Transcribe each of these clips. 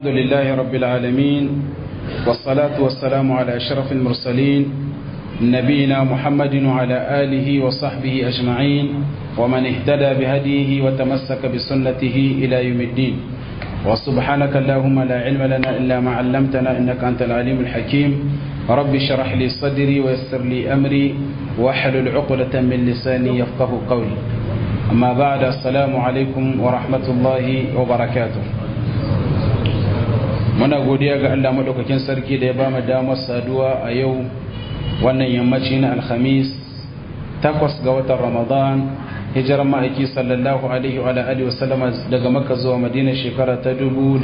الحمد لله رب العالمين والصلاة والسلام على أشرف المرسلين نبينا محمد وعلى آله وصحبه أجمعين ومن اهتدى بهديه وتمسك بسنته إلى يوم الدين وسبحانك اللهم لا علم لنا إلا ما علمتنا إنك أنت العليم الحكيم رب اشرح لي صدري ويسر لي أمري واحلل عقدة من لساني يفقه قولي أما بعد السلام عليكم ورحمة الله وبركاته muna godiya ga Allah madaukakin sarki da ya ba mu damar saduwa a yau wannan yammaci na alhamis takwas ga watan ramadan hijirar ma'aiki sallallahu alaihi wa alihi wa sallama daga makka zuwa madina shekara ta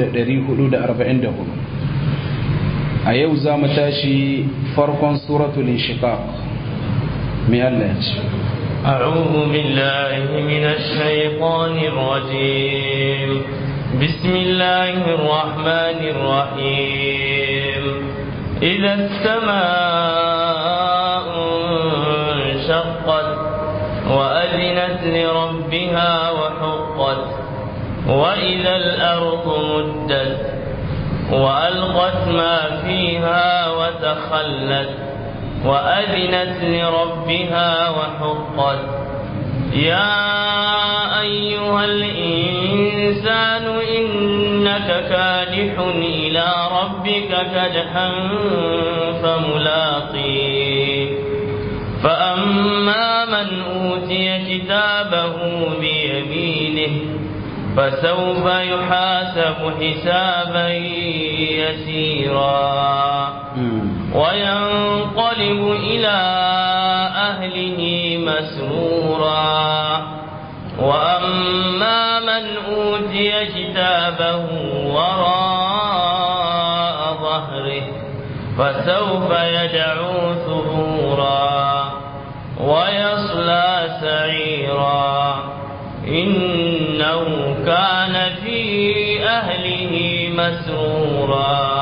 1444 a yau za mu tashi farkon suratul inshiqaq mai Allah ya ce أعوذ بالله من الشيطان الرجيم بسم الله الرحمن الرحيم إذا السماء انشقت وأذنت لربها وحقت وإذا الأرض مدت وألقت ما فيها وتخلت وأذنت لربها وحقت يا أيها الإنسان إنك كادح إلى ربك كدحا فملاقيه فأما من أوتي كتابه بيمينه فسوف يحاسب حسابا يسيرا وينقلب إلى أهله مسرورا وأما من أوتي كتابه وراء ظهره فسوف يدعو ثبورا ويصلى سعيرا إنه كان في أهله مسرورا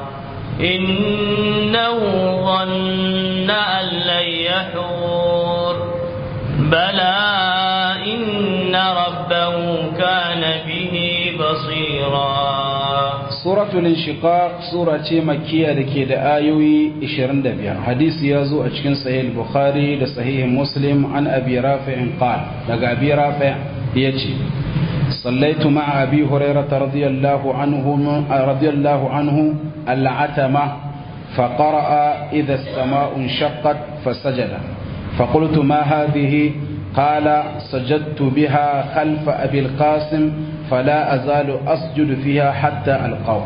إنه ظن أن لن يحور بلى إن ربه كان به بصيرا سورة الانشقاق سورة مكية لكي دا آيوي إشرن دبيا حديث يازو أجكن صحيح البخاري لصحيح مسلم عن أبي رافع قال لقى أبي رافع يجي صليت مع أبي هريرة رضي الله عنه رضي الله عنه العتمة فقرأ إذا السماء انشقت فسجد فقلت ما هذه قال سجدت بها خلف أبي القاسم فلا أزال أسجد فيها حتى ألقاه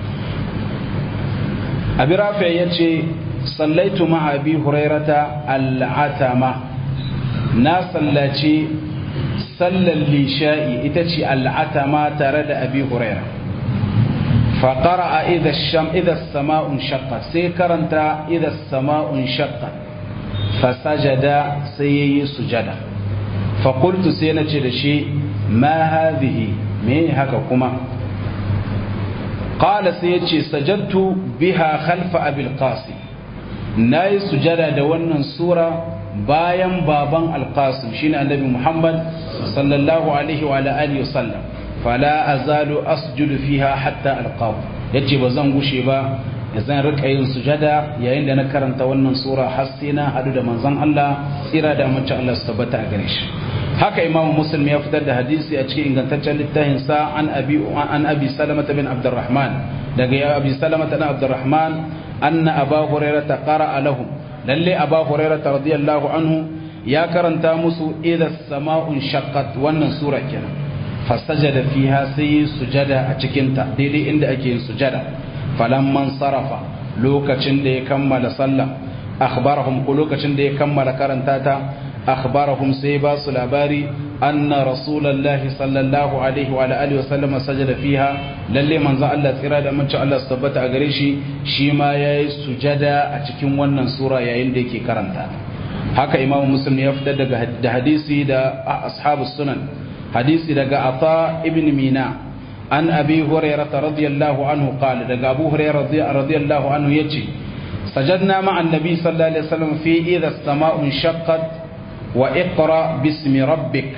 أبي رافع يتشي صليت مع أبي هريرة العتمة ناس التي صلى الليشاء إتشي العتمة ترد أبي هريرة فقرأ إذا الشم إذا السماء انشقت سيكرنت إذا السماء انشقت فسجد سيي سجدا فقلت سينتي لشي ما هذه me haka kuma qala sai yace sajadtu biha khalfa abil qasim nayi sujada da wannan sura bayan baban al-qasim shine annabi muhammad sallallahu alaihi wa alihi wasallam fala azalu asjudu fiha hatta alqahu yace ba zan gushe ba zan rika yin sujada yayin da na karanta wannan sura har sai na hadu da manzon Allah tsira da mace Allah su tabbata a gare shi haka imam muslim ya fitar da hadisi a cikin ingantaccen littafin sa an abi an abi salama bin abdurrahman daga ya abi salama bin abdurrahman anna aba hurairah qara'a lahum lalle aba hurairah radiyallahu anhu ya karanta musu idha sama'un shaqqat wannan sura kenan fasajada fiha sai sujada a cikin ta daidai inda ake yin sujada falamman sarafa lokacin da ya kammala sallah akhbarahum ko lokacin da ya kammala karanta ta akhbarahum sai ba su labari anna rasulullahi sallallahu alaihi wa alihi wa sallama sajada fiha lalle manzo Allah tsira da mace Allah su tabbata a gare shi shi ma yayi sujada a cikin wannan sura yayin da yake karanta haka imamu muslim ya fitar daga da hadisi da ashabus sunan hadisi daga ata ibn mina an abi hurairah radiyallahu anhu qala daga abu hurairah radiyallahu anhu yace sajadna ma'a annabi sallallahu alaihi wasallam fi idha as-sama'u shaqqat wa iqra bismi rabbik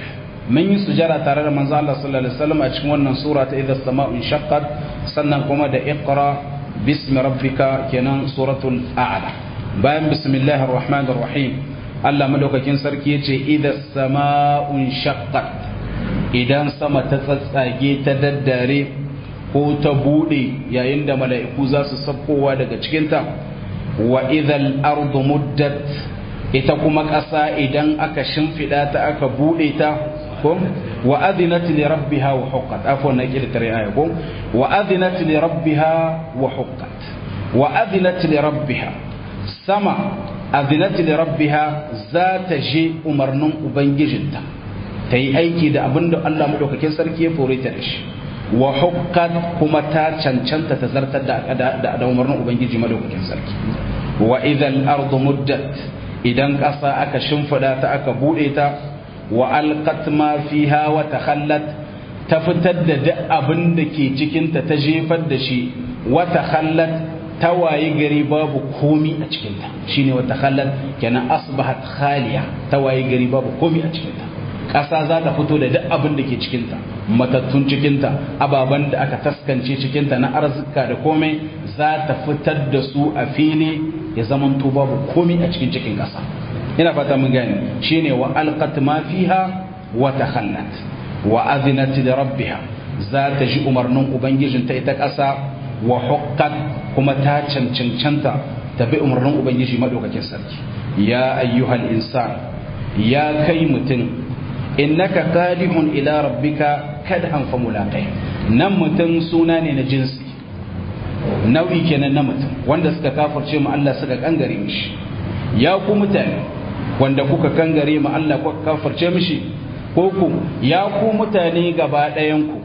mun yi sujada tare da manzo Allah sallallahu alaihi wasallam a cikin wannan sura ta idza sama'un shaqqat sannan kuma da iqra bismi rabbika kenan suratul a'la bayan bismillahir rahmanir rahim Allah madaukakin sarki yace idza sama'un shaqqat idan sama ta tsatsage ta daddare ko ta bude yayin da mala'iku za su sabkowa daga cikinta wa idhal ardu muddat ita kuma ƙasa idan aka shimfiɗa ta aka bude ta ko wa adinat li rabbiha wa huqqat afwan na kila tare aya ko wa adinat li rabbiha wa huqqat wa adinat li rabbiha sama adinat li rabbiha za ta je umarnin ubangijinta ta yi aiki da abinda Allah madaukakin sarki ya fore ta da shi wa hukkat kuma ta cancanta ta zartar da da umarnin ubangiji madaukakin sarki wa idan ardu muddat idan ƙasa aka shimfida ta aka bude ta wa alqat ma fiha wa takhallat ta fitar da duk abin da ke cikin ta ta jefar da shi wa takhallat ta wayi gari babu komi a cikin ta shine wa takhallat kenan asbahat khaliya ta wayi gari babu komi a cikin ta ƙasa za ta fito da duk abin da ke cikinta matattun cikinta ababen da aka taskance cikinta na arzika da komai za ta fitar da su a fili ya zaman to babu komai a cikin cikin ƙasa ina fata mun gane shine wa alqat ma fiha wa takhallat wa adhinat li rabbiha za ta ji umarnin ubangijinta ita ƙasa wa huqqat kuma ta cancancanta ta bi umarnin ubangiji madaukakin sarki ya ayyuhal insan ya kai mutum innaka qadihun ila rabbika kadhan fa mulaqih nan mutum suna ne na jinsi nau'i kenan na mutum wanda suka kafirce mu Allah suka kangare mishi ya ku mutane wanda kuka kangare mu Allah kuka kafirce mishi ko ku ya ku mutane gaba ɗayan ku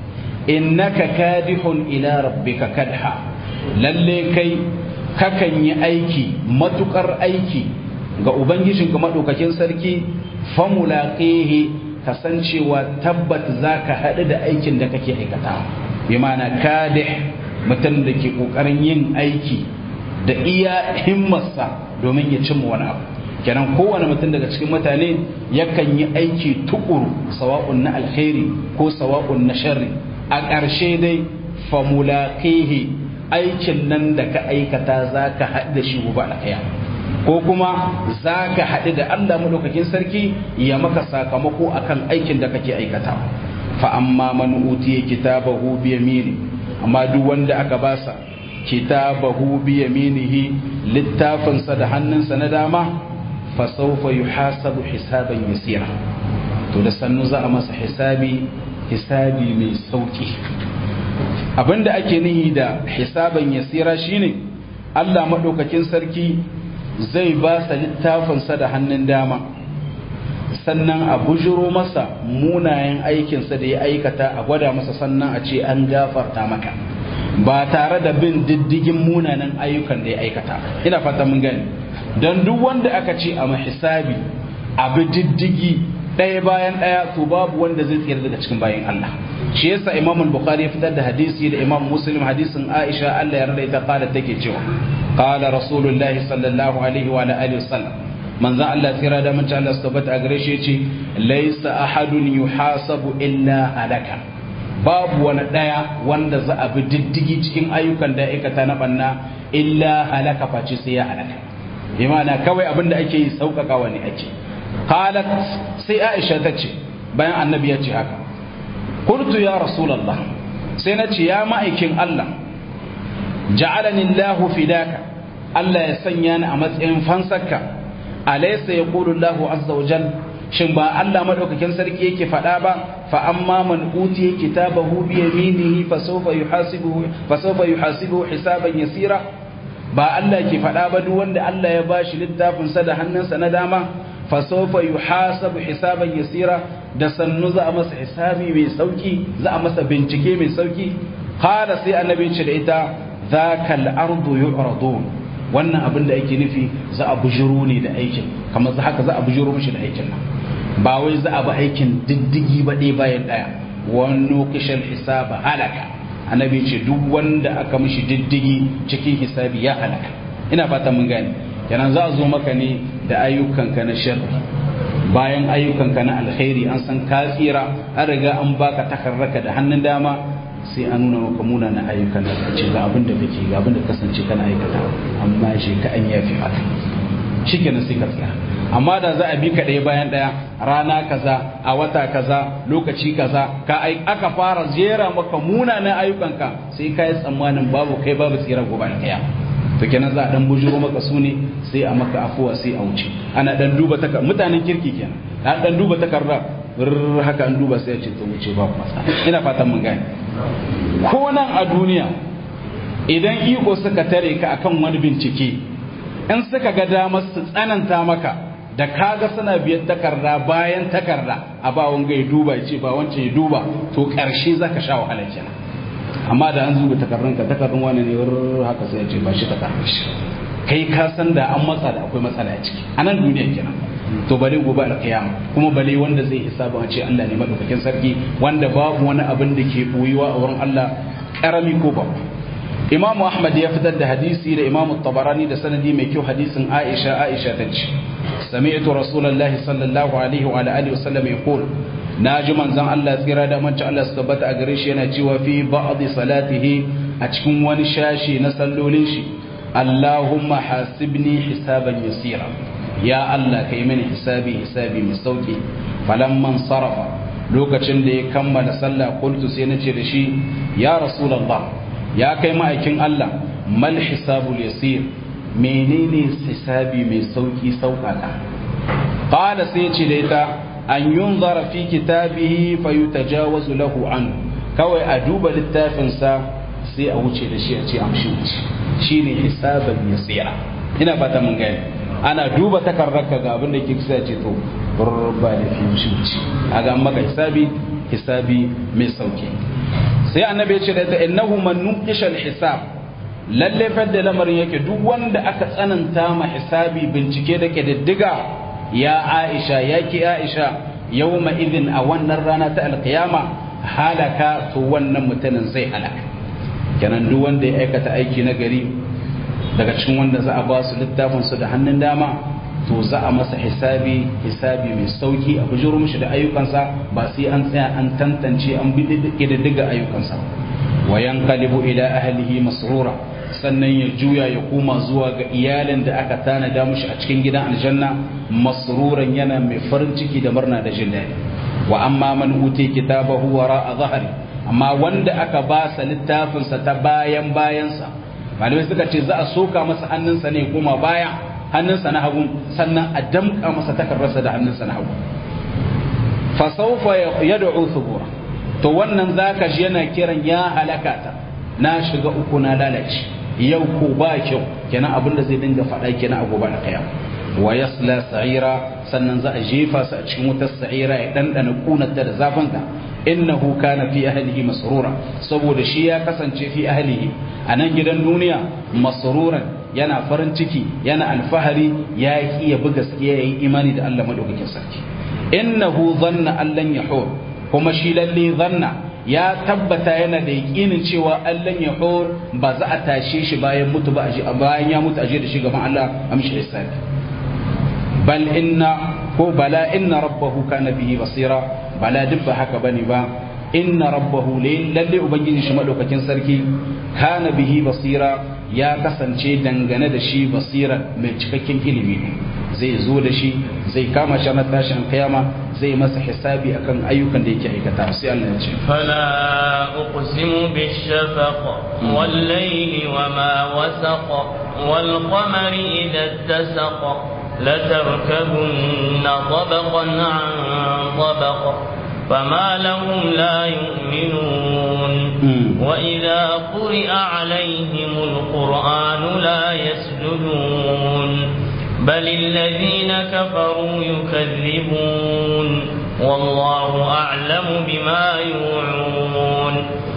innaka kadihun ila rabbika kadha lalle kai kakan yi aiki matukar aiki ga ubangijinka madaukakin sarki famulaqihi kasancewa tabbat zaka haɗu da aikin da kake aikata bi ma'ana kadih mutum da ke ƙoƙarin yin aiki da iya himmarsa domin ya cimma wani abu kenan kowane mutum daga cikin mutane yakan yi aiki tukuru sawa'un na alkhairi ko sawa'un na sharri a ƙarshe dai famulaqihi aikin nan da ka aikata zaka haɗu da shi gobe alkhairi ko kuma za ka haɗu da Allah maɗaukakin sarki ya maka sakamako akan aikin da kake aikata fa amma man utiya kitabahu bi yamini amma duk wanda aka basa kitabahu bi yaminihi littafinsa da hannunsa na dama fa sawfa yuhasabu hisaban yasira to da sannu za a masa hisabi hisabi mai sauki abinda ake nihi da hisaban yasira shine Allah maɗaukakin sarki zai ba sa littafinsa da hannun dama sannan a bujiro masa munayen aikinsa da ya aikata a gwada masa sannan a ce an gafarta maka ba tare da bin diddigin munanan ayyukan da ya aikata ina fata mun gani don duk wanda aka ce a mahisabi abu diddigi ɗaya bayan ɗaya to babu wanda zai tsira daga cikin bayan Allah shi yasa Imam Bukhari ya fitar da hadisi da Imam Muslim hadisin Aisha Allah ya rada ita kala take cewa qala rasulullahi sallallahu alaihi wa alihi wasallam manzo Allah tsira da mace Allah tabbata a gare shi yace laysa ahadun yuhasabu illa halaka babu wani daya wanda za a bi diddigi cikin ayyukan da aikata na banna illa halaka face sai ya halaka bi ma'ana kawai abinda ake yi sauƙaƙawa ne ake qalat sai Aisha ta ce bayan annabi ya ce haka qultu ya rasulullah sai na ce ya ma'aikin Allah ja'alani Allahu fidaka Allah ya sanya ni a matsayin fansarka alaysa yaqulu Allahu azza wa jal shin ba Allah madaukakin sarki yake faɗa ba fa amma man utiya kitabahu bi yaminihi fa sawfa yuhasibuhu fa sawfa yuhasibuhu hisaban yasira ba Allah ke faɗa ba duk wanda Allah ya bashi littafin sa da hannunsa na dama fa sawfa yuhasabu hisaban yasira da sannu za a masa hisabi mai sauki za a masa bincike mai sauki qala sai annabi ce da ita zakal ardu yu'radun wannan abin da ake nufi za a bujiro ne da aikin kamar za haka za a bujiro mishi da aikin nan ba wai za a bi aikin diddigi ba ɗaya bayan ɗaya wani kishin hisaba halaka annabi ce duk wanda aka mishi diddigi cikin hisabi ya halaka ina fata mun gane kenan za a zo maka ne da ayyukanka na sharri bayan ayyukanka na alkhairi an san ka tsira an riga an baka takarraka da hannun dama sai an nuna maka muna na ayyukan da ce ga abin da kake ga abin da kasance kana aikata amma shi ka an yafi maka shikenan sai ka tsira amma da za a bi ka ɗaya bayan ɗaya rana kaza a wata kaza lokaci kaza ka aka fara jera maka munanan ayyukanka sai ka yi tsammanin babu kai babu tsira gobe ɗaya to kenan za a dan bujuro maka su ne sai a maka afuwa sai a wuce ana dan duba takar mutanen kirki kenan an dan duba takarda haka an duba sai ya ce to wuce babu masa ina fatan mun gane ko nan a duniya idan iko suka tare ka akan wani bincike in suka ga damar su tsananta maka da kaga suna biyan takarda bayan takarda a ba wanga ya duba ya ce ba wancan ya duba to karshe zaka sha wahala kenan amma da an zuba takardun ka takardun wani ne haka sai ya ce ba shi takardun shi kai ka san da an matsa da akwai matsala a ciki a nan duniya kenan to bale gobe alkiyama kuma bale wanda zai hisaba a ce Allah ne madaukakin sarki wanda babu wani abin da ke boyuwa a wurin Allah karami ko babu Imam Ahmad ya fitar da hadisi da Imam Tabarani da sanadi mai kyau hadisin Aisha Aisha ta ce sami'tu Rasulullahi sallallahu alaihi wa alihi wa sallam yaqul naji manzon Allah tsira da manci Allah su tabbata a gare shi yana cewa fi ba'd salatihi a cikin wani shashi na sallolin shi Allahumma hasibni hisaban yasira ya Allah kai mini hisabi hisabi mai sauki falamman sarafa lokacin da ya kammala sallah qultu sai nace da shi ya rasulullah ya kai ma'aikin Allah mal hisabul yasir menene hisabi mai sauki saukaka qala sai ce da ita an yunzara fi kitabihi fayutajawazu lahu an kawai a duba littafinsa sai a wuce da shi a ce amshi wuce shine hisaban yasira ina fata mun gani ana duba takarrarka ga abin da ke kusa ce to ba da fi wuce wuce a ga maka hisabi hisabi mai sauki sai annabi ya ce da ta innahu man nuqisha hisab lalle fadda lamarin yake duk wanda aka tsananta ma hisabi bincike da ke diddiga ya Aisha yake Aisha yawma idin a wannan rana ta alkiyama halaka to wannan mutanen zai halaka kenan duk wanda ya aikata aiki na gari daga cikin wanda za a ba su littafin su da hannun dama to za a masa hisabi hisabi mai sauki a bujuro mishi da ayyukansa ba sai an tsaya an tantance an bi diddiga ayyukansa wa yanqalibu ila ahlihi masrura sannan ya juya ya koma zuwa ga iyalin da aka tanada mishi a cikin gidan aljanna masruran yana mai farin ciki da murna da jin daɗi wa amma man uti kitabahu wara a zahari amma wanda aka ba sa littafinsa ta bayan bayansa malamai suka ce za a soka masa hannunsa ne koma baya hannunsa na hagu sannan a damka masa takarrarsa da hannunsa na hagu fa sawfa yad'u thubura to wannan zaka ji yana kiran ya halakata na shiga uku na lalace yau ko ba kyau kenan abin da zai dinga faɗa kenan a gobe da kiyama wa yasla sa'ira sannan za a jefa su a cikin wutar sa'ira ya dandana kunarta da zafinta innahu kana fi ahlihi masrura saboda shi ya kasance fi ahlihi a nan gidan duniya masruran yana farin ciki yana alfahari ya ki ya bi gaskiya yayi imani da Allah madaukakin sarki innahu dhanna allan yahur kuma shi lalle zanna ya tabbata yana da yakinin cewa Allah yahur ba za a tashe shi bayan mutu ba bayan ya mutu aje da shi gaban Allah amshi hisabi bal inna ko bala inna rabbahu kana bihi basira bala duk ba haka bane ba inna rabbahu lalle ubangiji shi madaukakin sarki kana bihi basira ya kasance dangane da shi basira mai cikakken ilimi ne zai zo da shi zai kama shi na tashin kiyama zai masa hisabi akan ayyukan da yake aikata sai Allah ya ce fala uqsimu bishafaq wal layli wama wasaq wal qamari idha ittasaq لتركبن طبقا عن طبق فما لهم لا يؤمنون وإذا قرئ عليهم القرآن لا يسجدون بل الذين كفروا يكذبون والله أعلم بما يوعون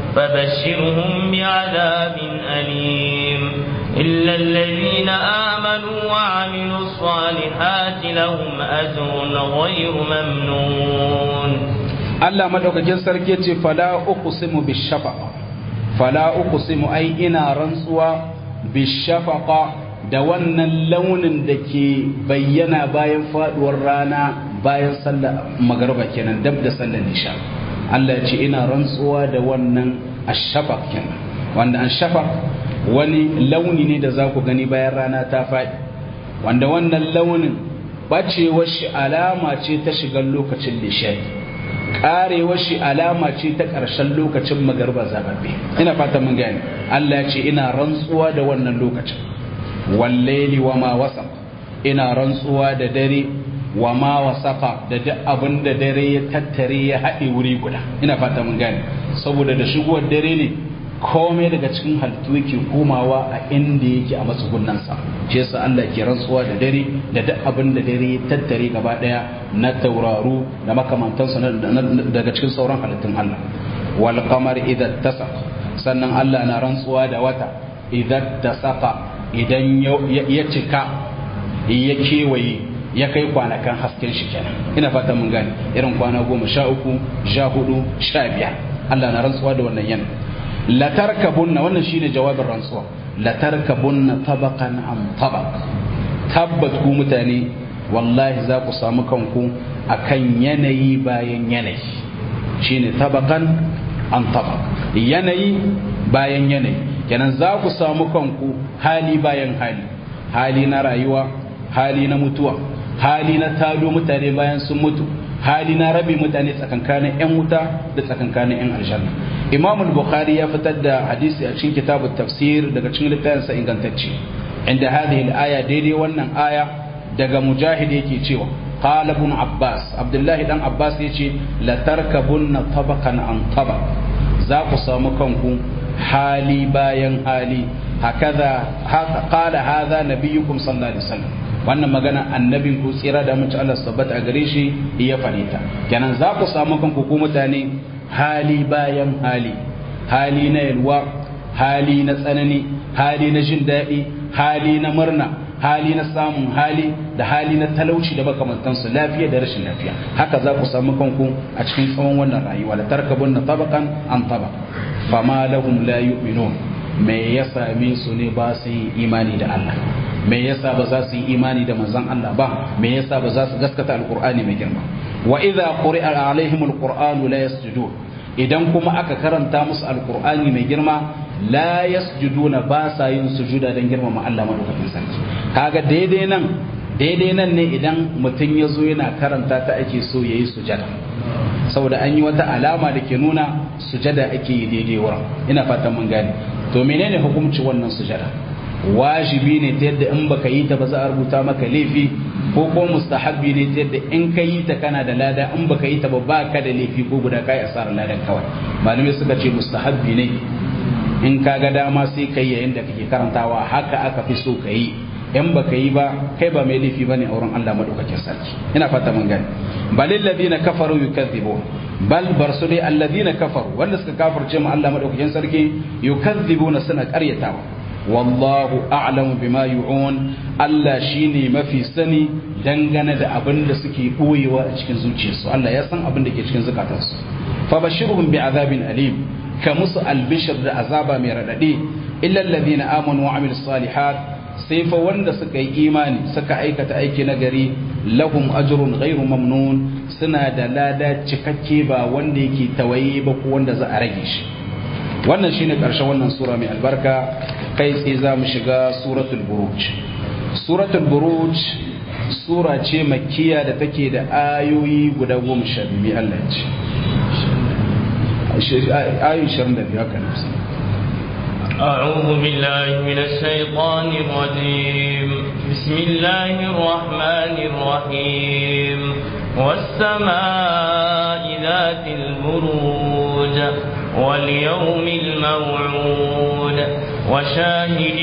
فبشرهم بعذاب أليم إلا الذين آمنوا وعملوا الصالحات لهم أجر غير ممنون Allah madaukakin sarki ce fala uqsimu bishafaqa fala uqsimu ai ina rantsuwa bishafaqa da wannan launin da ke bayyana bayan faduwar rana bayan sallar magarba kenan dab da sallar nisha Allah ya ce ina rantsuwa da wannan ashafaq kenan wanda ashafaq wani launi ne da za ku gani bayan rana ta faɗi wanda wannan launin bacewar shi alama ce ta shigar lokacin lishai karewar shi alama ce ta ƙarshen lokacin magarba zababbe ina fata mun gani Allah ya ce ina rantsuwa da wannan lokacin wallaili wa ma wasaq ina rantsuwa da dare wa ma wasaqa da duk abin da dare ya tattare ya haɗe wuri guda ina fata mun gani saboda da shigowar dare ne komai daga cikin halittu yake komawa a inda yake a matsugunansa shi yasa Allah ke rantsuwa da dare da duk abin da dare ya tattare gaba daya na tauraru da makamantansa daga cikin sauran halittun Allah wal qamar idza tasaq sannan Allah na rantsuwa da wata idza tasaqa idan ya cika ya kewaye ya kai kwanakan hasken shi kenan ina fata mun gane irin kwana goma sha uku sha hudu sha biyar Allah na rantsuwa da wannan yanayi latarkabunna wannan shine jawabin rantsuwa latarkabunna tabaqan am tabaq tabbat ku mutane wallahi za ku samu kanku akan yanayi bayan yanayi shine tabaqan am tabaq yanayi bayan yanayi kenan za ku samu kanku hali bayan hali hali na rayuwa hali na mutuwa hali na tado mutane bayan sun mutu hali na rabe mutane tsakankanin 'yan wuta da tsakankanin 'yan aljanna imam al-bukhari ya fitar da hadisi a cikin kitabut tafsir daga cikin littafinsa ingantacce inda hadhihi al-aya daidai wannan aya daga mujahid yake cewa qala ibn abbas abdullahi dan abbas yace la tarkabunna tabaqan an tabaq za ku samu kanku hali bayan hali hakaza qala hadha nabiyyukum sallallahu alaihi wasallam wannan magana annabin ku tsira da mutu Allah tabbata a gare shi ya fare ta kenan za ku samu kanku ku mutane hali bayan hali hali na yalwa hali na tsanani hali na jin daɗi hali na murna hali na samun hali da hali na talauci da makamantansu lafiya da rashin lafiya haka za ku samu kanku a cikin tsawon wannan rayuwa da tarkabun na tabakan an taba fama lahum la yu'minun me ya same su ne ba su yi imani da Allah me yasa ba za su yi imani da manzon Allah ba me yasa ba za su gaskata alqur'ani mai girma wa idza quri'a alaihim alqur'anu la yasjudun idan kuma aka karanta musu alqur'ani mai girma la yasjuduna ba sa yin sujuda dan girmama Allah madaukakin sarki kaga daidai nan daidai nan ne idan mutum ya zo yana karanta ta ake so yayi sujada saboda an yi wata alama da ke nuna sujada ake yi daidai wurin ina fatan mun gane to menene hukunci wannan sujada wajibi ne ta yadda in baka yi ta ba za a rubuta maka laifi ko ko mustahabbi ne ta yadda in ka yi ta kana da lada in baka yi ta ba ba ka da laifi ko guda kai asarar ladan kawai malamai suka ce mustahabbi ne in ka ga dama sai ka yi yayin da kake karantawa haka aka fi so ka yi in baka yi ba kai ba mai laifi bane a wurin Allah madaukakin sarki ina fata mun gani balil ladina kafaru yukazzibu bal bar su dai alladina kafaru wanda suka kafirce mu Allah madaukakin sarki yukazzibuna suna karyatawa wallahu a'lamu bima yu'un Allah shine mafi sani dangane da abin da suke boyewa a cikin zuciyarsu Allah ya san abin da ke cikin zukatansu fa bashirhum bi'adabin alim ka musu albishir da azaba mai radadi illa alladhina amanu wa amilus salihat sai fa wanda suka yi imani suka aikata aiki na gari lahum ajrun ghairu mamnun suna da lada cikakke ba wanda yake tawaye ba ko wanda za a rage shi wannan shine karshen wannan sura mai albarka kai tsaye za mu shiga suratul buruj suratul buruj sura ce makkiya da take da ayoyi guda goma sha biyu Allah ce ayoyi shirin da biyu haka أعوذ بالله من الشيطان الرجيم بسم الله الرحمن الرحيم والسماء ذات البروج واليوم الموعود وشاهد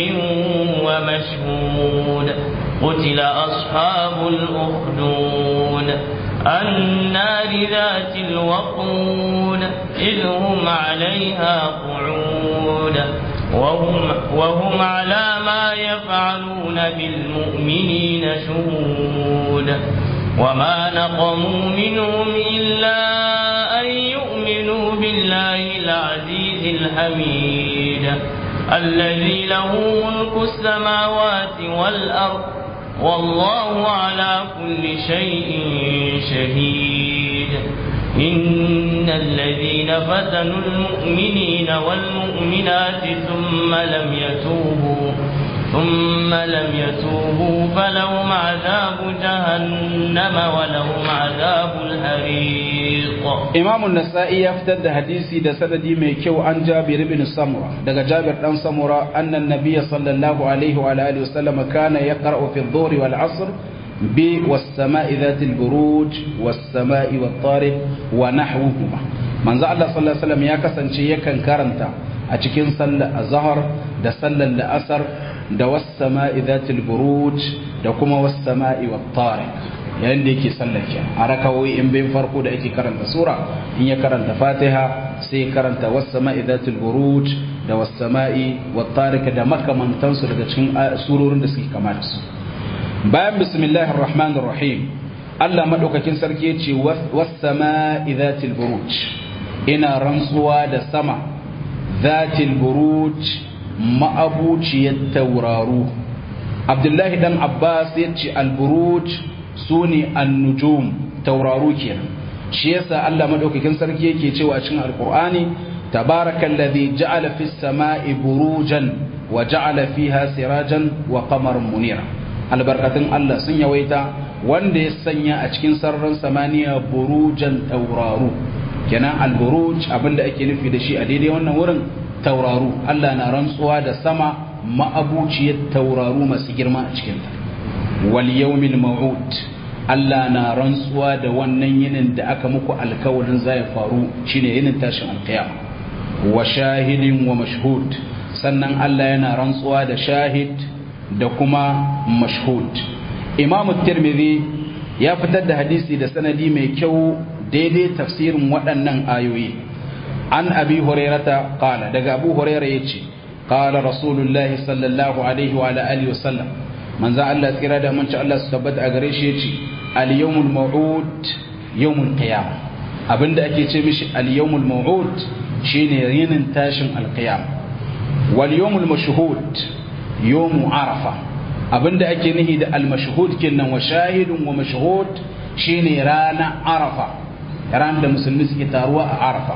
ومشهود قتل أصحاب الأخدود النار ذات الوقود إذ هم عليها قعود وهم, وهم على ما يفعلون بالمؤمنين شهود وما نقموا منهم إلا أن يؤمنوا بالله العزيز الحميد الذي له ملك السماوات والأرض والله على كل شيء شهيد إن الذين فتنوا المؤمنين والمؤمنات ثم لم يتوبوا ثم لم يتوبوا فلهم عذاب جهنم ولهم عذاب الحريق إمام النسائي يفتد حديثي ده سندي ميكيو عن جابر بن سمرة ده جابر بن سمرة أن النبي صلى الله عليه وعلى آله وسلم كان يقرأ في الظهر والعصر ب والسماء ذات البروج والسماء والطارق ونحوهما من زعل الله صلى الله عليه وسلم يا كسنشي يكن كرنتا أتكين صلى الظهر ده صلى الأسر da wassama'i zatil buruj da kuma wassama'i wattariq yayin da yake sallake a rakawoyi in bayin farko da ake karanta sura in ya karanta fatiha sai karanta wassama'i zatil buruj da wassama'i wattariq da makamantansu daga cikin surorin da suke kama da su bayan bismillahir rahmanir rahim Allah madaukakin sarki ya ce wassama'i zatil buruj ina rantsuwa da sama zatil buruj ma'abuciyar tauraru abdullahi dan abbas ya ce alburuj su ne annujum tauraru kenan shi yasa allah maɗaukakin sarki yake cewa cikin alkur'ani tabarakan ladhi ja'ala fis sama'i burujan wa ja'ala fiha sirajan wa qamaran munira albarkatun allah sun yawaita wanda ya sanya a cikin sararin samaniya burujan tauraru kenan alburuj abinda ake nufi da shi a daidai wannan wurin tauraru Allah na rantsuwa da sama ma'abuciyar tauraru masu girma a cikinta wal yawmil maw'ud Allah na rantsuwa da wannan yinin da aka muku alkawarin zai faru shine yinin tashin alkiyama wa shahidin wa mashhud sannan Allah yana rantsuwa da shahid da kuma mashhud Imam Tirmidhi ya fitar da hadisi da sanadi mai kyau daidai tafsirin waɗannan ayoyi an abi hurairata qala daga abu hurairah yace qala rasulullahi sallallahu alaihi wa alihi wasallam manzo Allah tsira da manci Allah su tabbata a gare shi yace al yawmul maw'ud yawmul qiyam abinda ake ce mishi al yawmul maw'ud shine yinin tashin al qiyam wal yawmul mashhud yawmu arafa abinda ake nihi da al mashhud kinnan wa shahidun wa mashhud shine rana arafa ran da musulmi suke taruwa a arafa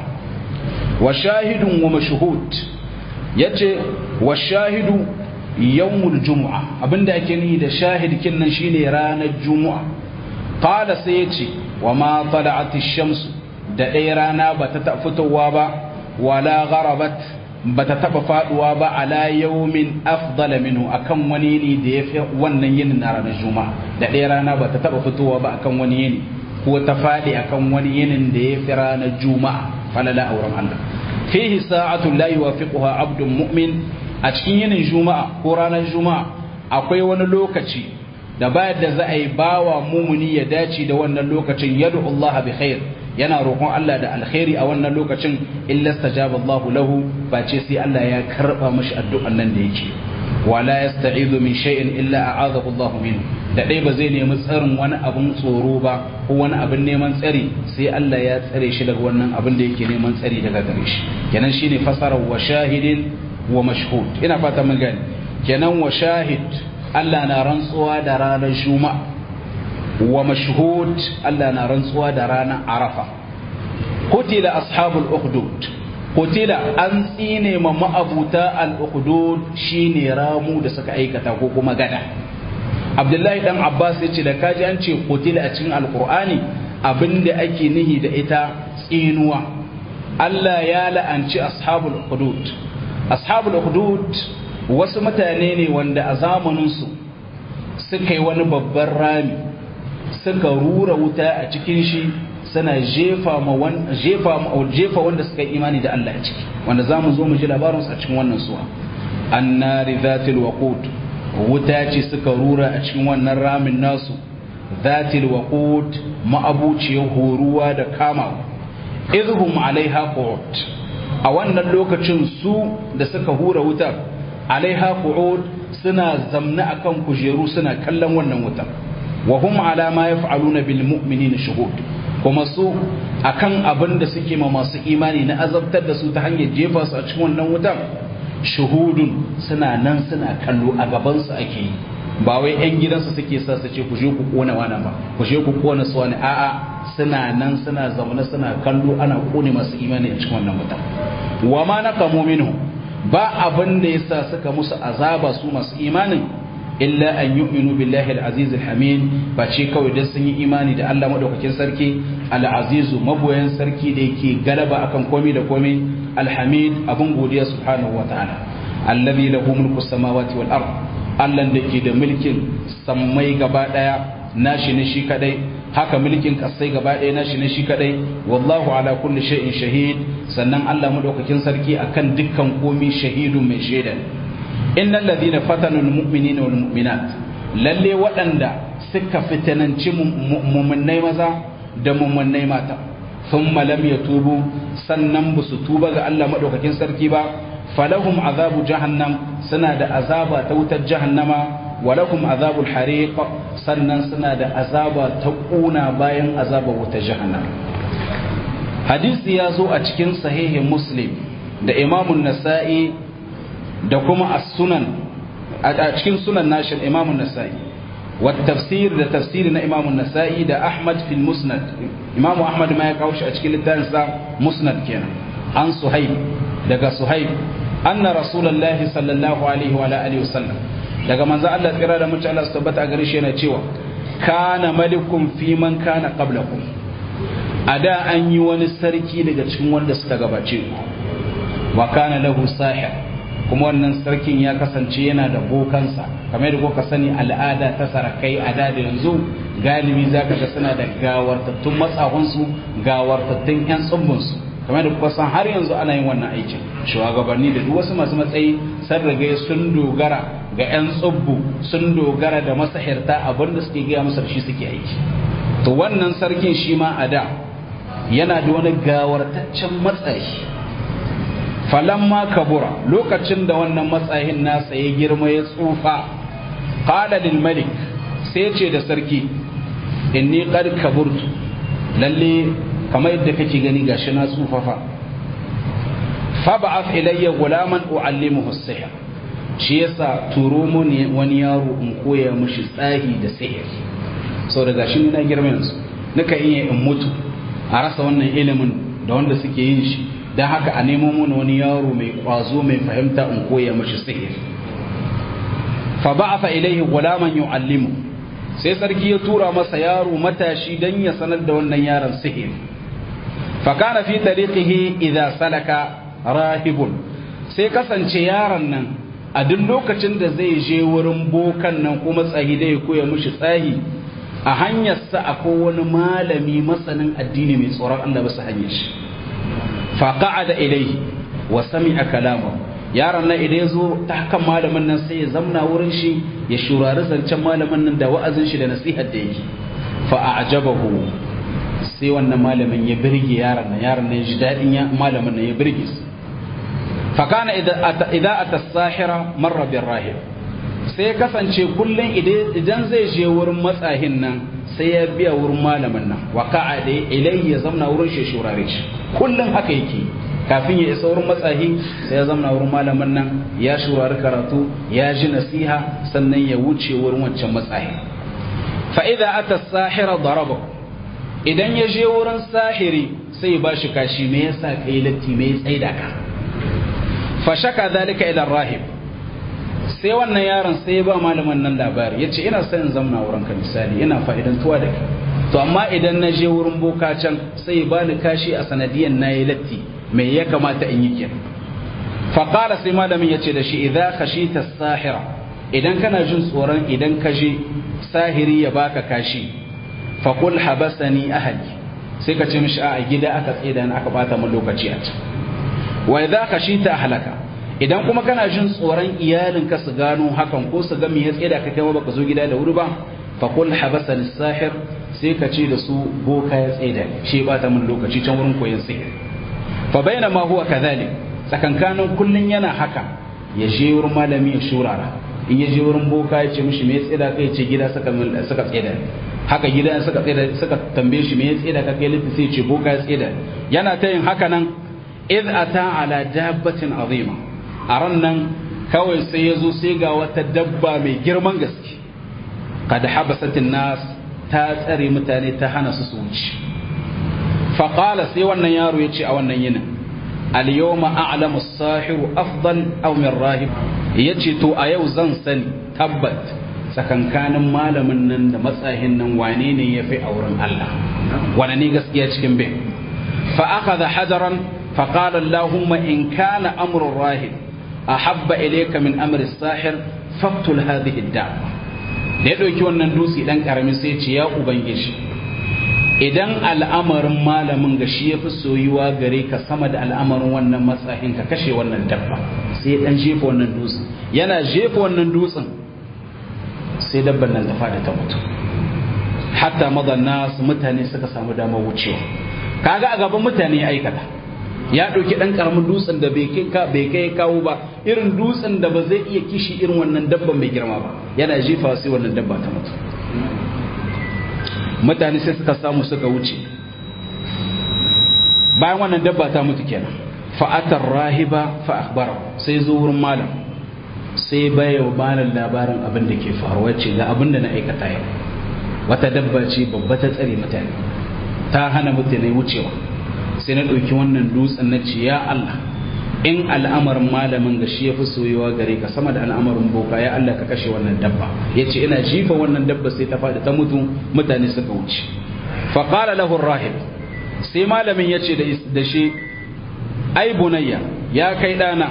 wa shahidun wa mashhud yace wa shahidu yawmul jumu'a abinda ake nihi da shahid kinnan shine ranar jumu'a qala sai yace wa ma tala'at ash-shams da ɗaya rana bata ta fitowa ba wala gharabat bata taba faduwa ba ala yawmin afdala minhu akan wani ne da yafi wannan yinin na ranar juma'a da ɗaya rana bata taba fitowa ba akan wani yini ko ta fadi akan wani yinin da yafi ranar juma'a falala auren Allah fihi sa'atu la yuwafiquha abdun mu'min a cikin yinin juma'a ko ranar juma'a akwai wani lokaci da bayar da za a yi bawa mumuni ya dace da wannan lokacin yadu Allah bi khair yana roƙon Allah da alkhairi a wannan lokacin illa stajaba Allah lahu ba ce sai Allah ya karba mashi addu'an nan da yake wala yasta'izu min shay'in illa a'adahu Allah minhu da dai ba zai nemi tsarin wani abun tsoro ba ko wani abin neman tsari sai Allah ya tsare shi daga wannan abin da yake neman tsari daga gare shi kenan shine fasarar wa shahidin wa mashhud ina fata mun gani kenan wa shahid Allah na rantsuwa da ranar juma'a wa mashhud Allah na rantsuwa da ranar arafa kutila ashabul ukhdud kutila an tsine ma ma'abuta al-ukhdud shine ramu da suka aikata ko kuma gada Abdullahi dan Abbas ya ce da kaji an ce kutila a cikin alqur'ani abinda ake nihi da ita tsinuwa Allah ya la'anci ashabul ukhdud ashabul ukhdud wasu mutane ne wanda a zamaninsu suka yi wani babban rami suka rura wuta a cikin shi suna jefa wanda suka yi imani da Allah a ciki wanda za mu zo mu ji labarinsu a cikin wannan suwa annari zatil waqud wuta ce suka rura a cikin wannan ramin nasu zatil waqud ma'abuciyar horuwa da kama idhum alaiha qu'ud a wannan lokacin su da suka hura wutar alaiha qu'ud suna zamna akan kujeru suna kallon wannan wutar wa hum ala ma yaf'aluna bil mu'minina shuhud kuma su akan abin da suke ma masu imani na azabtar da su ta hanyar jefa su a cikin wannan wutar shuhudun suna nan suna kallo a gabansu ake yi ba wai 'yan gidansu suke sa su ce ku je ku kona wani ba ku je ku kona su wani a'a suna nan suna zaune suna kallo ana kone masu imani a cikin wannan mutum wa ma naqamu minhu ba abin da yasa suka musu azaba su masu imanin illa an yu'minu billahi al-aziz al-hamid ba ce kawai dan sun yi imani da Allah madaukakin sarki al-azizu maboyan sarki da yake galaba akan komai da komai al-hamid abun godiya subhanahu wa ta'ala alladhi lahu mulku samawati wal ard Allah da ke da mulkin sammai gaba daya nashi ne shi kadai haka mulkin kasai gaba ɗaya nashi ne shi kadai wallahu ala kulli shay'in shahid sannan Allah madaukakin sarki akan dukkan komi shahidun mai shaida innal ladina fatanu almu'minina wal mu'minat lalle waɗanda suka fitananci mu'minnai maza da mu'minnai mata thumma lam yatubu sannan ba su tuba ga Allah madaukakin sarki ba falahum azabu jahannam suna da azaba ta wutar jahannama walakum azabul hariq sannan suna da azaba ta kuna bayan azabar wuta jahannam hadisi ya zo a cikin sahihin muslim da imamun nasa'i da kuma as-sunan a cikin sunan nashin imamun nasa'i wa tafsir da tafsiri na imamun nasa'i da ahmad fil musnad imamu ahmad ma ya kawo shi a cikin littafin sa musnad kenan an suhaib daga suhaib anna rasulullahi sallallahu alaihi wa alihi wasallam daga manzo Allah tsira da mutum Allah su tabbata gare shi yana cewa kana malikum fi man kana qablakum a da an yi wani sarki daga cikin wanda suka gabace ku wa kana lahu sahir kuma wannan sarkin ya kasance yana da bokansa kamar yadda kuka sani al'ada ta sarakai a da da yanzu galibi zaka ga suna da gawartattun matsahunsu gawartattun yan tsumbunsu kamar da kuka san har yanzu ana yin wannan aikin shugabanni da duk wasu masu matsayi sun riga sun dogara ga 'yan tsubbu sun dogara da masahirta abinda suke gaya masa shi suke aiki to wannan sarkin shi ma a da yana da wani gawartaccen matsayi falamma kabura lokacin da wannan matsayin nasa ya girma ya tsufa qala lil malik sai ce da sarki inni qad kaburtu lalle kamar yadda kake gani gashi na tsufafa fa ba'ath ilayya gulaman uallimuhu as-sihr shi yasa turo mun wani yaro in koya mishi tsahi da sihir sau da gashi na girma yanzu nika iya in mutu a rasa wannan ilimin da wanda suke yin shi don haka a nemo mun wani yaro mai kwazo mai fahimta in koya mishi sihir fa ba'atha ilayhi gulaman yu'allimu sai sarki ya tura masa yaro matashi dan ya sanar da wannan yaron sihir fa kana fi tariqihi idza salaka rahibun sai kasance yaron nan a duk lokacin da zai je wurin bokan nan kuma tsahi da ya koya mishi tsahi a hanyarsa akwai wani malami masanin addini mai tsoron Allah bisa hanyar shi fa qa'ada ilayhi wa sami'a kalamahu yaron nan idan ya zo ta hakan malamin nan sai ya zamna wurin shi ya shurari zancen malamin nan da wa'azin shi da nasihar da yake fa a'jabahu sai wannan malamin ya birge yaron nan yaron nan ya ji dadin ya malamin nan ya birge su fa kana idan ata sahira marra bir rahib sai ya kasance kullun idan zai je wurin matsahin nan sai ya biya wurin malamin nan wa ka'a da ilayya zamna wurin shi shurare shi kullun haka yake kafin ya isa wurin matsahi sai ya zama wurin malamin nan ya shurari karatu ya ji nasiha sannan ya wuce wurin wancan matsahi fa idza ata sahira daraba idan ya je wurin sahiri sai ya bashi kashi me yasa kai latti me ya tsaida ka fa shaka dalika ila rahib sai wannan yaron sai ya ba malamin nan labari yace ina son zamna wurin ka misali ina fa'idantuwa da kai to amma idan na je wurin boka can sai ya bani kashi a sanadiyan nayi latti me ya kamata in yi kenan faƙala sai malamin ya ce da shi idan ka shi ta sahira idan kana jin tsoron idan ka je sahiri ya baka kashi faƙul habasani ahali sai ka ce mishi a gida aka tsida na aka bata min lokaci a can wa idan ka shi ta halaka idan kuma kana jin tsoron iyalinka su gano hakan ko su ga me ya tsida ka kai baka zo gida da wuri ba faƙul habasani sahir sai ka ce da su boka ya tsida shi bata min lokaci can wurin koyon sihiri fa baina ma huwa kadhalik tsakankanin kullun yana haka ya je wurin malami ya shurara in ya je wurin boka ya ce mishi me ya tsida kai ce gida suka suka tsida haka gida suka tsida suka tambaye shi me ya tsida ka kai litti sai ce boka ya tsida yana ta yin haka nan id ata ala dabbatin azima a ran nan kawai sai ya zo sai ga wata dabba mai girman gaske kada habasatin nas ta tsare mutane ta hana su su wuce faƙala sai wannan yaro ya ce a wannan yinin al-yawma a'lamu as-sahiru afdal aw min rahib yace to a yau zan sani tabbat tsakankanin malamin nan da matsahin nan wane ne ya fi auren Allah wane ne gaskiya cikin bin fa akhadha hajaran fa qala allahumma in kana amru rahib ahabba ilayka min amri as-sahir faqtul hadhihi ad-da'wa da ya ɗauki wannan dutse ɗan ƙaramin sai ce ya ubangiji idan al'amarin malamin ga shi ya fi soyuwa gare ka sama da al'amarin wannan matsahin ka kashe wannan dabba sai ɗan jefa wannan dutsen yana jefa wannan dutsen sai dabban nan ta fada ta mutu hatta madanna su mutane suka samu damar wucewa kaga a gaban mutane ya aikata ya ɗauki ɗan ƙaramin dutsen da bai kai kawo ba irin dutsen da ba zai iya kishi irin wannan dabban mai girma ba yana jefa sai wannan dabba ta mutu mutane sai suka samu suka wuce bayan wannan dabba ta mutu kenan fa'atar rahiba fa akhbara sai zo wurin malam sai baya wa malam labarin abin da ke faruwa ce ga abin da na aikata yau wata dabba ce babba ta tsare mutane ta hana mutane wucewa sai na ɗauki wannan dutsen na ce ya Allah in al'amarin malamin ga shi ya fi soyewa gare ka sama da al'amarin boka ya Allah ka kashe wannan dabba ya ce ina jifa wannan dabba sai ta faɗi ta mutu mutane suka wuce faƙala lahu rahib sai malamin ya ce da shi ai bunayya ya kai ɗana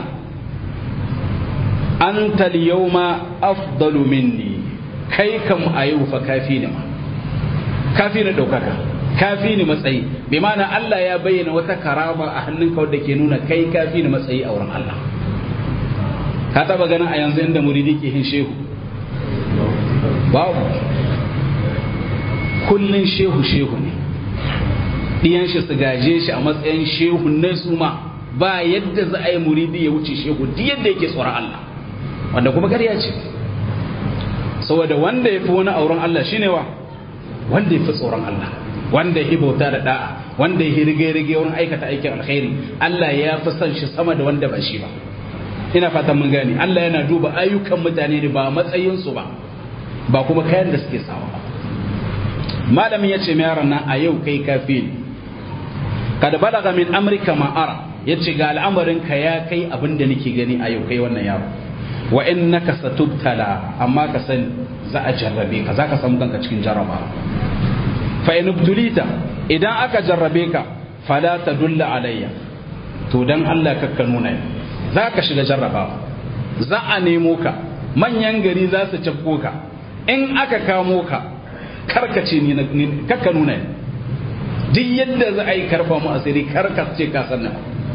an yawma afdalu minni kai kam a yau fa kafi ni ma kafi ni ɗaukaka kafi ni matsayi bi mana Allah ya bayyana wata karama a hannunka wadda ke nuna kai kafi ni matsayi a wurin Allah ka taba ganin a yanzu inda muridi ke hin shehu babu kullun shehu shehu ne diyan shi su gaje shi a matsayin shehu ne su ma ba yadda za a yi muridi ya wuce shehu duk yadda yake tsoron Allah wanda kuma ƙarya ce saboda wanda ya fi wani auren Allah shine wa wanda ya fi tsoron Allah wanda ya bauta da da'a wanda ya rige-rige wurin aikata aikin alkhairi Allah ya fi son shi sama da wanda ba shi ba ina fatan mun gane Allah yana duba ayyukan mutane ne ba matsayinsu ba ba kuma kayan da suke sawa ba malamin ya ce yaron nan a yau kai kafi ne kada balaga min amrika ma'ara ya ce ga al'amarin ka ya kai abin da nake gani a yau kai wannan yaro wa innaka satubtala amma ka sani za a jarrabe ka za ka samu kanka cikin jarrabawa fa in ibtulita idan aka jarrabe ka fala tadulla alayya to dan Allah kakka nuna za ka shiga jarrabawa za a nemo ka manyan gari za su cafko ka in aka kamo ka karkace ni kakka nuna duk yadda za a yi karfa mu asiri karka ce ka sanna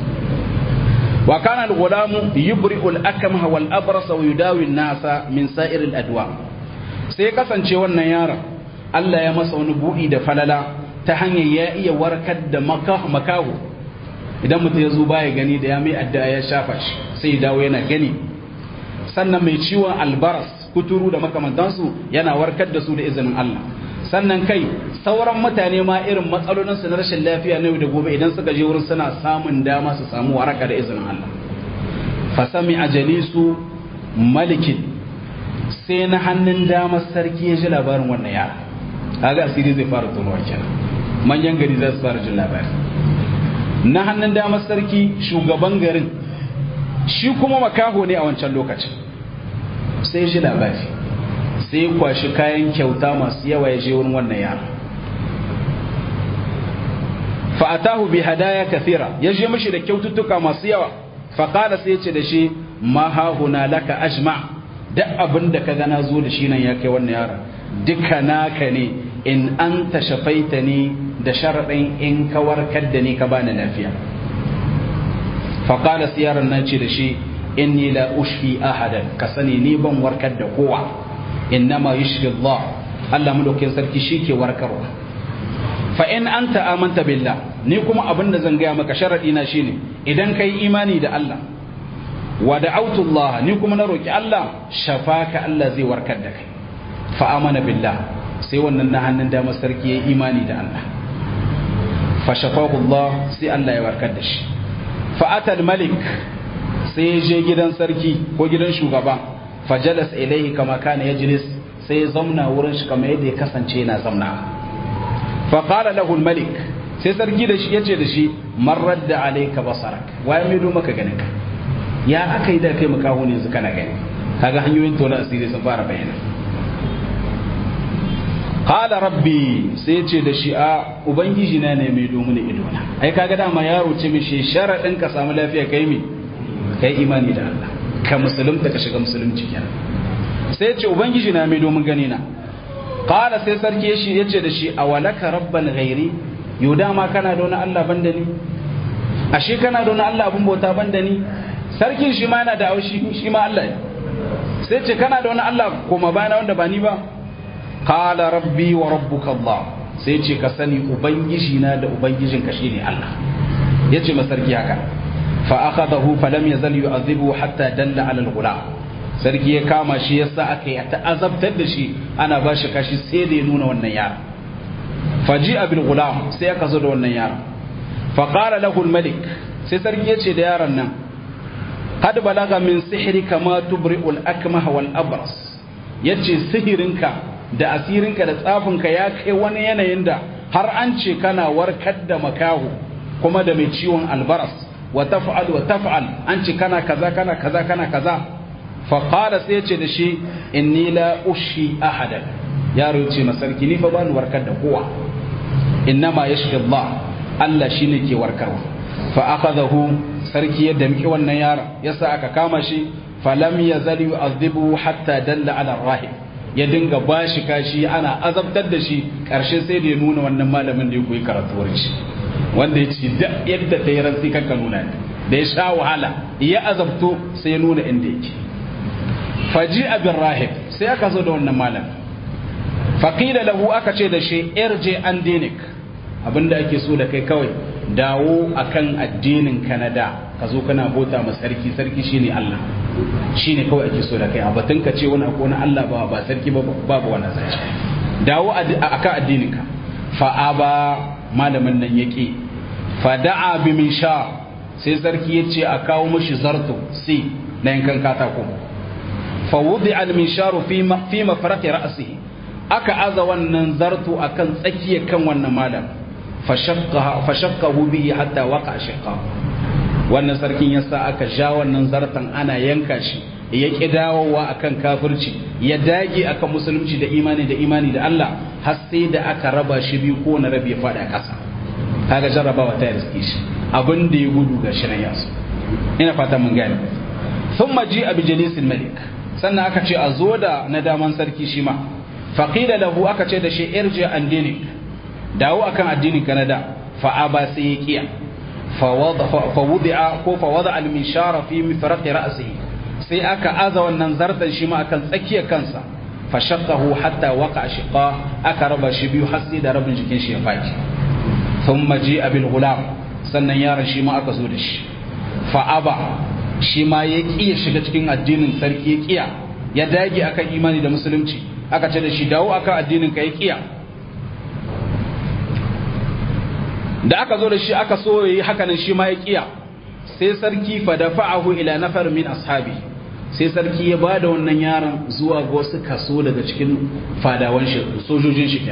wa kana al-ghulamu yubri'u al-akmaha wal abrasa wa yudawi an-nasa min sa'ir al-adwa sai kasance wannan yaron Allah ya masa wani buɗi da falala ta hanyar ya iya warkar da makaho idan mutum ya zo baya gani da ya mai addu'a ya shafa shi sai ya dawo yana gani sannan mai ciwon albaras kuturu da makamantansu yana warkar da su da izinin Allah sannan kai sauran mutane ma irin matsalolin su na rashin lafiya na yau da gobe idan suka je wurin suna samun dama su samu waraka da izinin Allah fasami ajalisu malikin sai na hannun damar sarki ya ji labarin wannan yara kaga asiri zai fara tonuwa kenan manyan gari za su fara jin labari na hannun damar sarki shugaban garin shi kuma makaho ne a wancan lokacin sai shi labari sai ya kwashi kayan kyauta masu yawa ya je wurin wannan yara fa'atahu bi hadaya kathira ya je mishi da kyaututtuka masu yawa faƙala sai ya ce da shi ma hahuna laka ajma duk abin da ka gana zo da shi nan ya kai wannan yara duka naka ne in an ta shafaita ni da sharaɗin in ka warkar da ni ka bani lafiya faƙala siyarar nan ce da shi inni la ushfi ahadan ka sani ni ban warkar da kowa innama yushfi Allah Allah madaukakin sarki shi ke warkarwa fa in anta amanta billah ni kuma abin da zan gaya maka sharaɗi na shine idan kai imani da Allah wa da'autu Allah ni kuma na roki Allah shafaka Allah zai warkar da kai fa amana billah sai wannan na hannun dama sarki ya imani da Allah fa shafahu Allah sai Allah ya warkar da shi fa atal malik sai ya je gidan sarki ko gidan shugaba fajalas ilaihi kama kana yajlis sai ya zauna wurin shi kamar yadda ya kasance yana zauna fa qala lahu al-malik sai sarki da shi yace da shi man radda alayka basarak waye mai do maka ganin ka ya aka yi da kai makaho ne yanzu kana gani kaga hanyoyin tona asiri sun fara bayyana qala rabbi sai ce da shi a ubangiji na ne mai domin idona ai kaga dama yaro ce mi shi sharadin ka samu lafiya kai mi kai imani da Allah ka musulunta ka shiga musulunci kenan sai ce ubangiji na mai domin gani na qala sai sarki shi yace da shi awalaka rabban ghairi yau dama kana da wani Allah banda ni ashe kana da wani Allah abun bauta banda ni sarkin shi ma yana da aushi shi ma Allah ne sai ce kana da wani Allah koma bayana wanda ba ni ba qala rabbi wa rabbuka Allah sai ce ka sani ubangiji na da ubangijin ka shine Allah yace ma sarki haka fa akhadahu fa lam yazal yu'adhibu hatta dalla ala al-ghulam sarki ya kama shi yasa aka yi ta azabtar da shi ana ba shi kashi sai da ya nuna wannan yara faji'a bil ghulam sai aka zo da wannan yara fa qala lahu al-malik sai sarki yace da yaron nan qad balaga min sihrika ma tubri'u al-akmah wal abras yace sihirinka da asirinka da tsafinka ya kai wani yanayin da har an ce kana warkar da makahu kuma da mai ciwon albaras wa taf'al wa taf'al an ce kana kaza kana kaza kana kaza fa qala sai yace da shi inni la ushi ahadan yaro yace masarki ni fa bani warkar da kowa innama yashfi Allah Allah shine ke warkarwa fa akhadahu sarki yadda miki wannan yaron yasa aka kama shi falam yazal yu'adhibu hatta dalla ala rahib ya dinga bashi kashi ana azabtar da shi karshe sai da ya nuna wannan malamin da ya koyi karatuwar shi wanda ya ci da yadda ta yi rantsi kanka nuna da ya sha wahala ya azabto sai ya nuna inda yake faji abin rahib sai aka zo da wannan malam faƙila lahu aka ce da shi irje an dinik abinda ake so da kai kawai dawo akan addinin kanada ka zo kana bota ma sarki sarki shine Allah shine kawai ake so da kai a batun ka ce wani akwai Allah ba ba sarki ba babu wani zance dawo akan addinin ka fa aba malamin nan yake fa da'a bi min sha sai sarki ya ce a kawo mashi zarto si na yankan katako fa wudi al minsharu fi fi mafarqi ra'sihi aka aza wannan zarto akan tsakiyar kan wannan malam fashakkahu bihi hatta waka shiqa wannan sarkin yasa aka ja wannan zartan ana yanka shi ya ki dawowa akan kafirci ya dage akan musulunci da imani da imani da Allah har sai da aka raba shi biyu ko na rabi ya fada a ƙasa kaga jarrabawa ta riske shi abin da ya gudu ga shi yasu ina fata mun gane thumma ji abi jalisil malik sannan aka ce a zo da na daman sarki shi ma faqila lahu aka ce da shi irji an dinik dawo akan addinin Canada fa aba sai ya kiya fa wudi'a ko fa wada al minshara fi mifraqi ra'sihi sai aka aza wannan zartan shi ma akan tsakiyar kansa fa shaqqahu hatta waqa shiqa aka raba shi biyu har sai da rabin jikin shi ya faki thumma ji'a bil ghulam sannan yaron shi ma aka zo da shi fa aba shi ma ya kiya shiga cikin addinin sarki ya kiya ya dage akan imani da musulunci aka ce da shi dawo akan addinin ka ya kiya da aka zo da shi aka so yi hakanan shi ma ya kiya sai sarki fa dafa'ahu ila nafar min ashabi sai sarki ya bada wannan yaron zuwa ga wasu kaso daga cikin fadawan shi sojojin shi